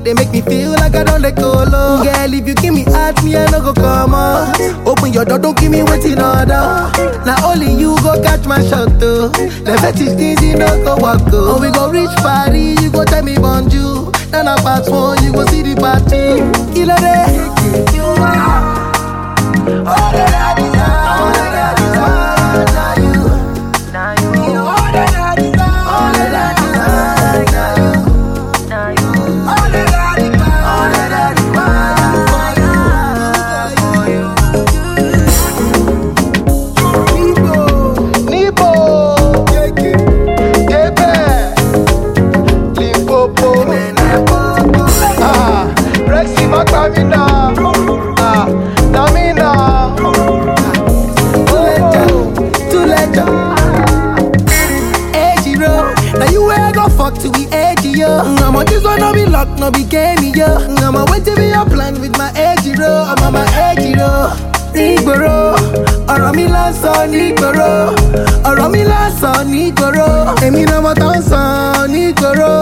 they make me feel like I don't let go low. Girl, if you give me heart, me I no go come on. Open your door, don't give me waiting order. Now only you go catch my shot though. The fetish things you no go walk go. Oh, we go reach party, you go tell me bonjour. Then I pass one, you go see the party. Killer day. You are all that I desire. All that I desire. Now you. Now you, You all that I desire. All that I desire. Now you. now you. All that I desire. All that I desire. For you. Nibo. Nibo. Kebe. Limpopo. Ah, Rexy Makamina. Ah, Namina. Tuleja, Tuleja. Edgy road. Now you where I go fuck to be edgy, yo. I'm on this one, no be luck, no be game, yo. I'm on wait to be a plan with my edgy road. I'm on my edgy road. Nígboro, ọ̀rọ̀ mi lásán nígboro, ọ̀rọ̀ mi lásán nígboro, èmi náà mo tán sàn nígboro.